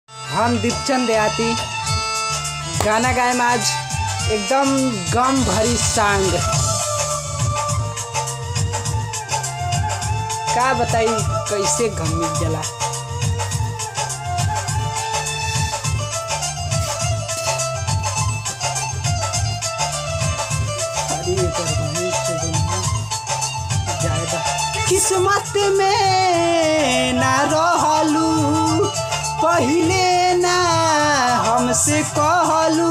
हम दीपचंद देहाती गाना गाएम आज एकदम गम भरी सांग का बताई कैसे गम मिट जाला अरे एकर बहिन से दुनिया जायदा किस्मत में ना रहलू पहिले ना हमसे कहलू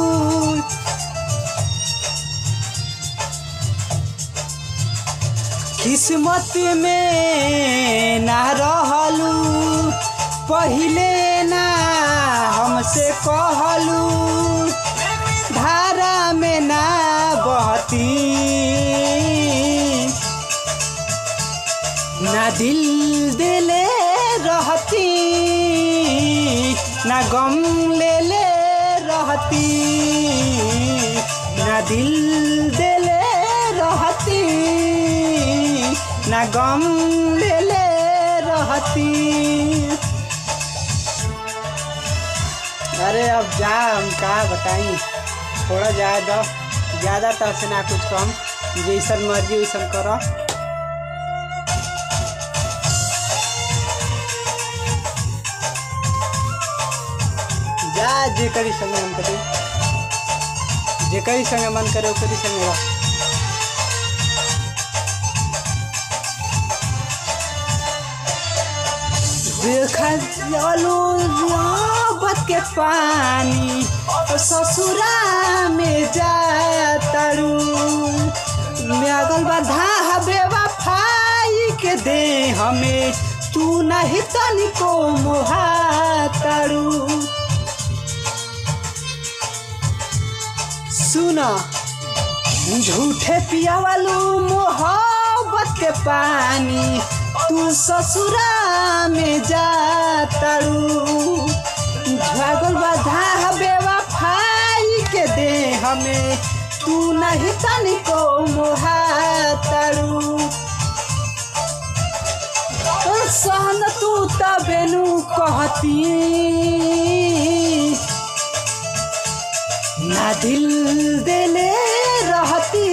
किस्मत में ना रहलू पहिले ना हमसे कहलू धारा में ना बहती ना दिल दिले रहती ना गम ले ले रहती ना दिल दिले रहती ना गम ले ले रहती अरे अब जा हम का बताई थोड़ा जाए दो ज़्यादा तर से ना कुछ कम जैसन मर्जी वैसन करो जा जे करी संगे मन करे जे करी संगे मन करे ओकरी संगे रह देखा चलो मोहब्बत के पानी ससुरा में जातरू लागल बाधा बेवफाई के दे हमें तू नहीं तनिको मोहातरू सुना झूठे पिया वालू मोहब्बत के पानी तू ससुरा में जातरू भागल बाधा बेवफाई के दे हमें तू नहीं तनिको मोहातरू सहन तू तबेनु कहती ना दिल देले रहती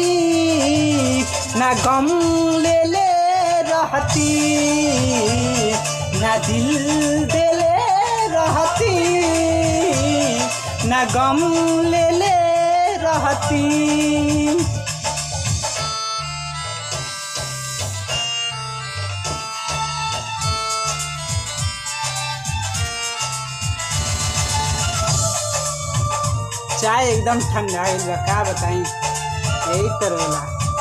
ना गम ले ले रहती ना दिल देले रहती ना गम ले ले रहती चाय एकदम ठंडा गइल बा का बताई यही तर होला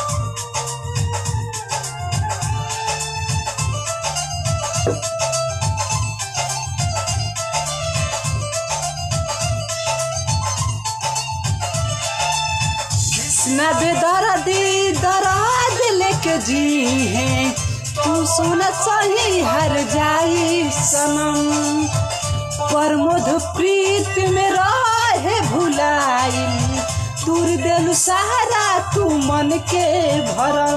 ना बेदर्दी दराद लेके जी है तू सुन सही हर जाई सनम प्रमोद प्रीत में रहे भुलाई दूर देलु सहारा तू मन के भरम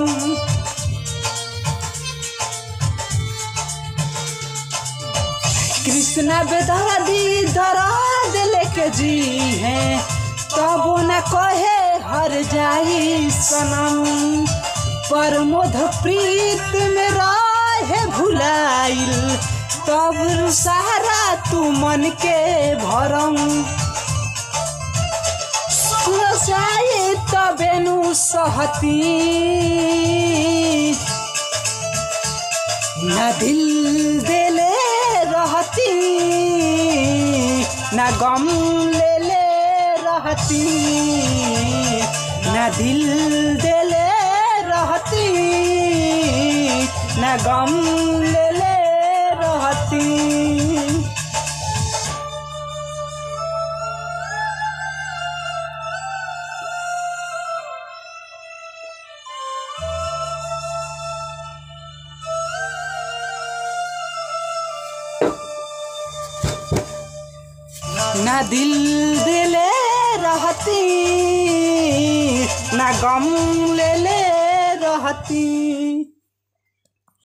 कृष्णा बेदर्दी दराद लेके जी है तबो न कहे हर जाई सनम प्रमोद प्रीत में रहे भुलाइल तब सहारा तू मन के भरम सुनसाई तबेनु सहती न दिल देले रहती न गम ले ले रहती न दिल देले रहती न गम ले ले रहती ना दिल दिले रहती ना गम ले ले रहती